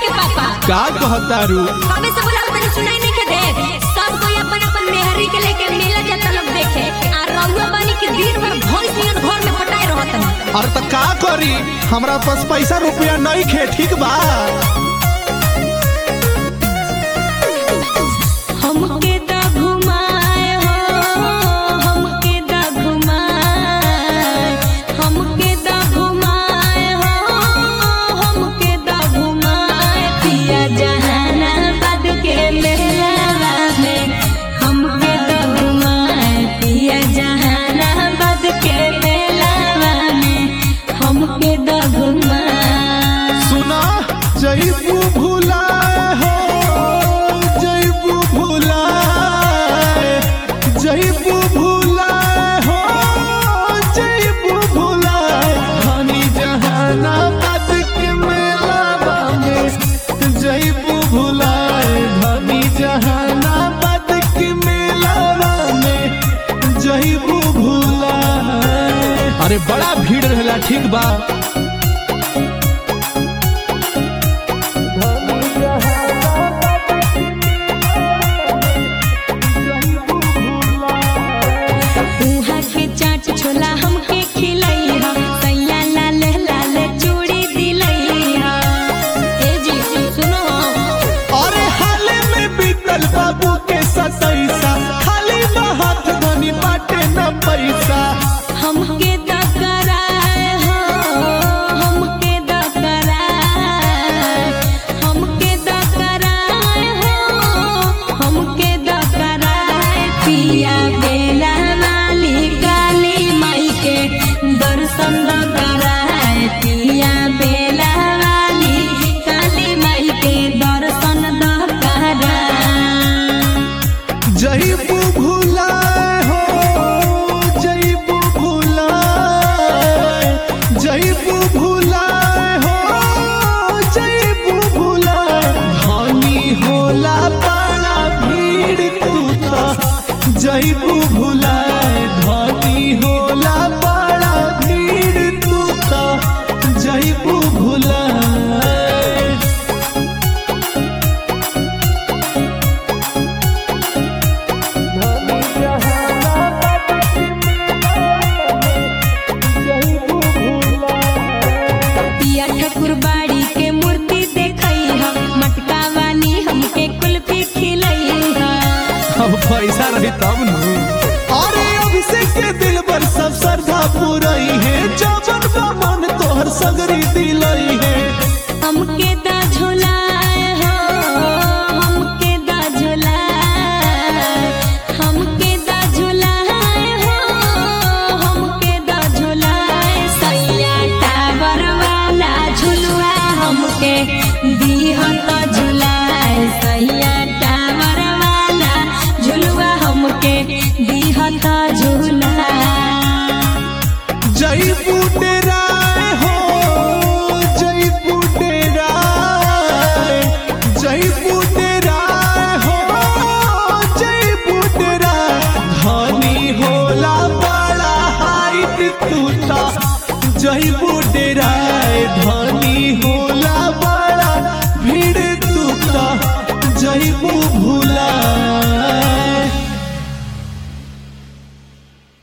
के पापा का कहतारू कबे से बोला तनी सुनाई नहीं के दे सब कोई अपन अपन मेहरी के लेके मेला जाता लोग देखे आ रउआ बानी के दिन भर भैंस नियन घर में पटाए रहत अरे त का करी हमरा पास पैसा रुपया नहीं खे ठीक बा हमके दा घुमाए हो हमके दा घुमाए हमके दा घुमाए हो हमके दा घुमाए पिया जहानाबाद के मेला में हमके दा घुमाए पिया जहानाबाद के मेला में हमके दा घुमाए सुना जईबू भुलाए हो जईबू भुलाए जईबू भुलाए हो जईबू भुलाए हनी जहानाबाद के मेला में जईबू भुलाए हनी जहानाबाद के मेला में जईबू भुलाए अरे बड़ा भीड़ रहेला ठीक बा उहा के चाट छोला हमके खिलैहा सैया लाल लाल चूड़ी दिलैहा ए जी सुनो अरे हाले में बीतल बाबू के सतैसा खाली हाथ धनी बाटे न पैसा हमके दा कराए हो हमके दा कराए हमके दा कराए हो हमके दा कराए पिया बेला वाली काली माई के दर्शन दा कराए पिया बेला वाली काली माई के दर्शन दा कराए जईबू भुलाए हो जईबू भुलाए जईबू भुलाए हो जईबू भुलाए धनी होला बड़ा भीड़ तू तो जईबू भुलाए धनी होला बड़ा भीड़ तू तो जईबू भुलाए पिया ठाकुर बाड़ी के मूर्ति देखई हा मटका वाली हमके कुल्फी खिलई हा अब पैसा रही तब न अरे अभिषेक के दिल पर सब श्रद्धा पूरई है जवन मन तोहर सगरी दिलई है हमके दा झोलाए हो हमके दा झोलाए हमके दा झोलाए हो हमके दा झोलाए सैया टावर वाला झुलुआ हमके दीहत झुलाए सैया टावर वाला झुलुआ हमके दीहत झुलाए जई बुटेराय हो जई बुटेराय जई बुटेराय हो जई बुटेराय धनी होला बड़ा हाइट तूता जई बुटेराय धनी होला बड़ा भीड़ तूता जई भू